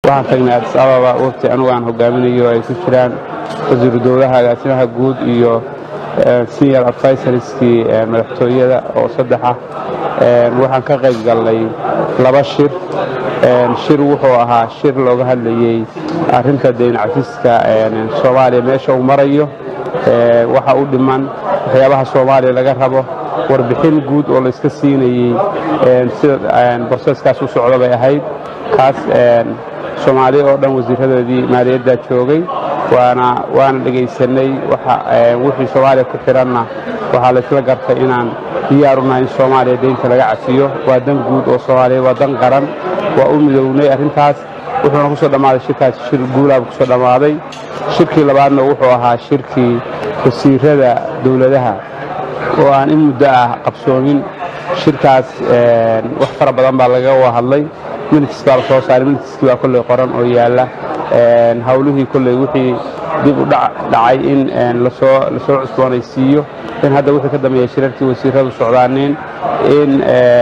waxaan tagnay adis ababa waqti anugu aan hogaaminayo ay ku jiraan wasiiru dowlaha agaasimaha guud iyo senior advisorskii madaxtooyada oo saddex ah waxaan ka qayb galnay laba shir shir wuxuu ahaa shir looga hadlayey arrinta dayn cafiska soomaaliya meesha uu marayo waxa u dhiman waxyaabaha soomaaliya laga rabo warbixin guud oo layska siinayey sida broseskaas u socda bay ahayd kaas soomaaliya oo dhan wasiiradoodii maaliyaddaa joogay waana waana dhegaysanay wixii soomaaliya ku xiranna waxaa laysla gartay inaan diyaar u nahay in soomaaliya deynta laga cafiyo waa dan guud oo soomaaliya waa dan qaran waa u midownay arrintaas wuxuuna kusoo dhammaaday shirkaas shir guulaaba kusoo dhammaaday shirkii labaadna wuxuu ahaa shirkii wasiirada dowladaha oo aan in muddo ah qabsoomin shirkaas wax fara badan baa laga hadlay minits baa la soo saaray minitskii baa kolley qoran oo yaalla hawlihii kolley wixii dib u dhacay in lasoo lasoo cusboonaysiiyo in hadda wixii ka dambeeya shirarkii wasiiradu socdaaneen in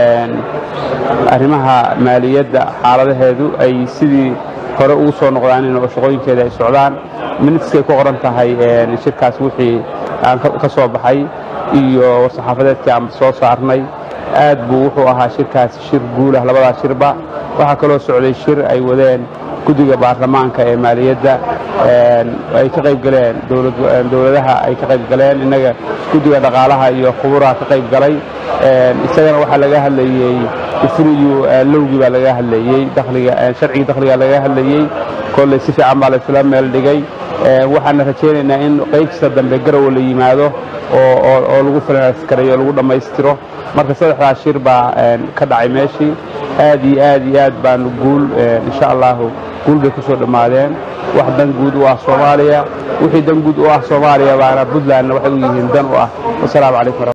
arrimaha maaliyadda xaaladaheedu ay sidii hore ugu soo noqdaaneen oo shaqooyinkeeda ay socdaan minitskay ku qoran tahay shirkaas wixii aan ka soo baxay iyo war-saxaafadeedkii aan soo saarnay aad buu wuxuu ahaa shirkaasi shir guulah labadaas shirba waxaa kaloo socday shir ay wadeen guddiga baarlamaanka ee maaliyadda ay ka qayb galeen dowladaha ay ka qayb galeen innaga guddiga dhaqaalaha iyo khuburaha ka qayb galay isagana waxaa laga hadlayey ifriyu lowgii baa laga hadlayey sharcigii dakhligaa laga hadlayey kolley si fiican baa laysula meel dhigay waxaana rajaynaynaa in qaybtiisa dambe garowa la yimaado oo lagu falanaaskareeyo o lagu dhammaystiro marka saddexdaas shir baa ka dhacay meeshii aad iyo aad iyo aad baanu guul insha allahu guul bay ku soo dhammaadeen wax dan guud u ah soomaaliya wixii dan guud u ah soomaaliya baana puntlandna waxay u yihiin dan u ah wasalaamu calaykum